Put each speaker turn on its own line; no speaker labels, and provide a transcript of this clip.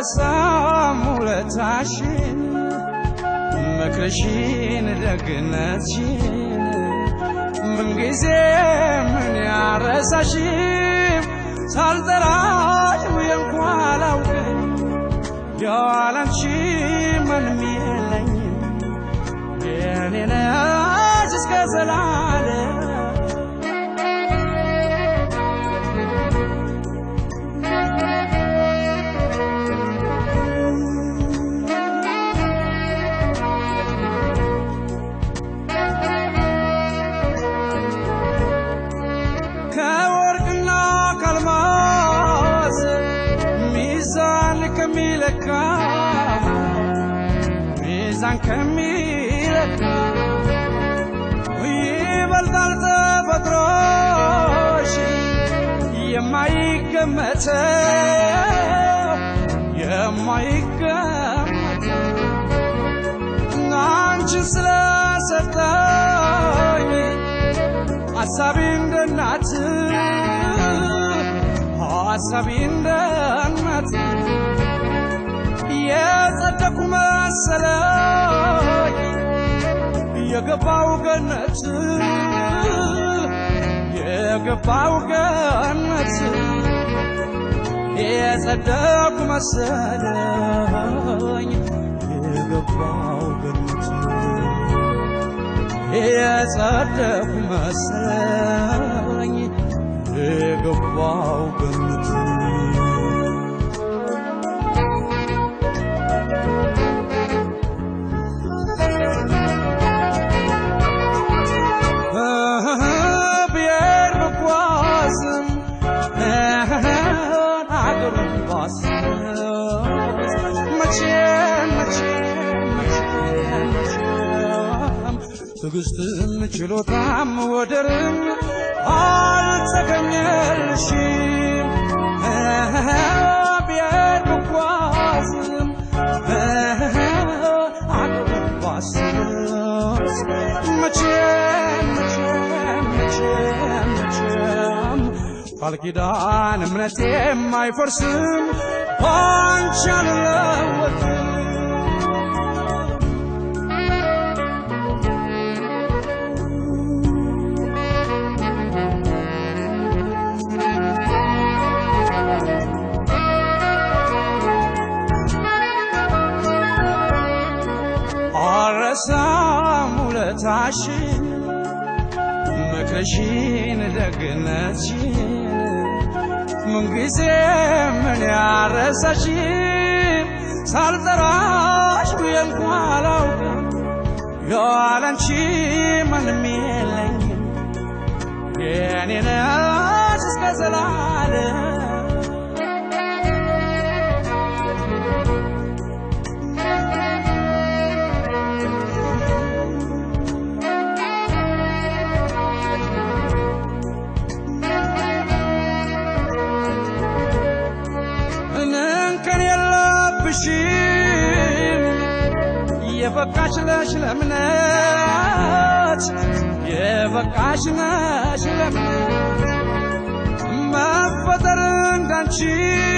አረሳም ውለታሽን ምክርሽን ደግነትሽን ምንጊዜ ምን ያረሳሽም ሳልጠራሽ ውዬ እንኳ አላውቅም ያላንቺ ምንም የለኝም የኔ ነሽ እስከ ዘላለም ከወርቅና ከአልማዝ ሚዛን ከሚለካ ሚዛን ከሚለካ ይበልጣል ተፈጥሮሽ የማይገመተው የማይገመተው አንቺን ስለሰጠኝ ሐሳቢ እንደ እናት ሐሳቢ እንደ እናት የጸደኩ መሰለኝ የገባው ገነት የገባው ገነት የጸደኩ መሰለኝ የገባው ገነት የጸደኩ መሰለኝ የገባው ገነት ብሄር ብጓዝም አገሩን ባስስ መቼም መቼም መቼም መቼም ትዕግስትም ችሎታም ወደርም አልተገኘልሽም ብሄር ብጓዝም አገሩን ባስስ መቼም መቼም መቼም መቼም ቃል ኪዳን እምነቴም አይፈርስም ባንቺ አልለወጥም አረሳም ውለታሽን ምክርሽን ደግነትሽን ምንጊዜ ምን ያረሳሽን ሳልጠራሽ ብዬ እንኳ አላውቅም ያላንቺ ምንም የለኝም የኔ ነሽ እስከ ዘላለም እንከን የለብሽም የበቃሽ ነሽ ለእምነት የበቃሽ ነሽ ለእምነት መፈጠር እንዳንቺ